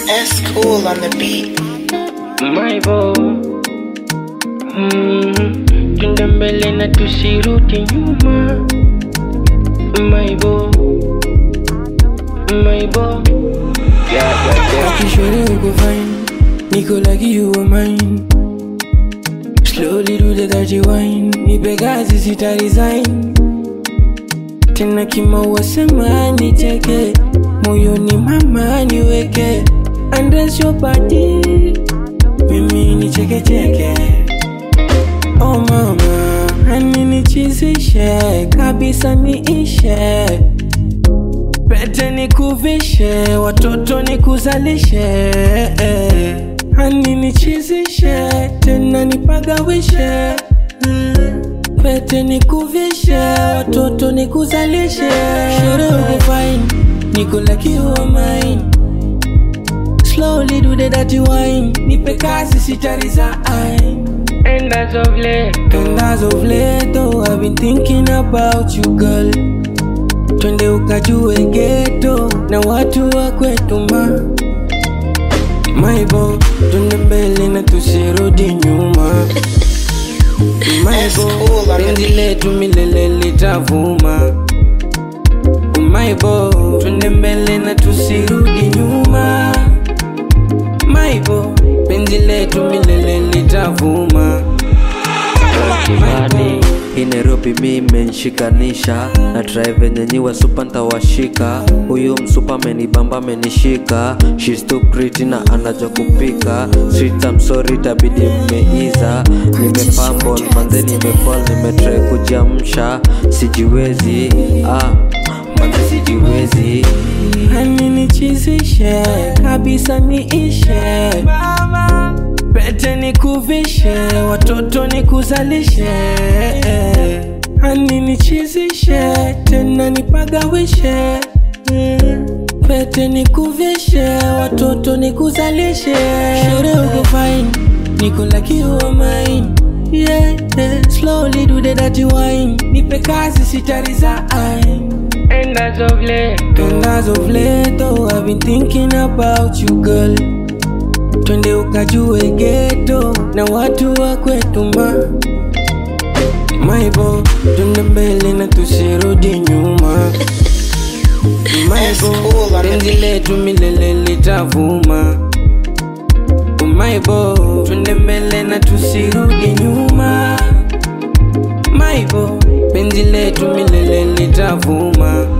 S cool on the beat. My bo mm, Tunde mbele na tusirudi nyuma My bo My bo Yeah, yeah, yeah Akishore uko fine Niko like you were mine Slowly do the dirty wine Nipe kazi sita resign Tena kimaua sema nicheke Moyoni mama niweke Undress your body Mimi nicheke cheke Oh mama Hani nichizishe Kabisa niishe Pete nikuvishe, watoto nikuzalishe, hani nichizishe, tena nipagawishe. Pete nikuvishe, watoto nikuzalishe. Sure uko fine, niko like you are mine. Slowly do the dirty wine, nipe kazi sita resign. And as of late And as of late, oh, I've been thinking about you girl Twende ukajue geto na watu wa kwetu ma Maibo, twende mbele na tusirudi nyuma Maibo, penzi letu milele litavuma Maibo, twende mbele na tusirudi nyuma Maibo, penzi letu milele litavuma Kibani hii Nairobi mi imenshikanisha na try venye nyiwa supa ntawashika huyu msupa amenibamba amenishika She's too pretty na anajua kupika Sweet I'm sorry tabidi mmeiza nimepambon manze nimefall nimetry kujiamsha sijiwezi ah manze sijiwezi Hani nichizishe kabisa niishe Pete nikuvishe watoto nikuzalishe Hani nichizishe tena nipagawishe Pete nikuvishe watoto nikuzalishe Shure uko fine niko like you are mine yeah, yeah. Slowly do the dirty wine Nipe kazi sita resign And as of late And as of late, oh, I've been thinking about you girl Twende ukajue geto na watu wa kwetu ma Maibo, twende mbele na tusirudi nyuma Maibo, penzi letu milele litavuma Maibo, twende mbele na tusirudi nyuma Maibo, penzi letu milele litavuma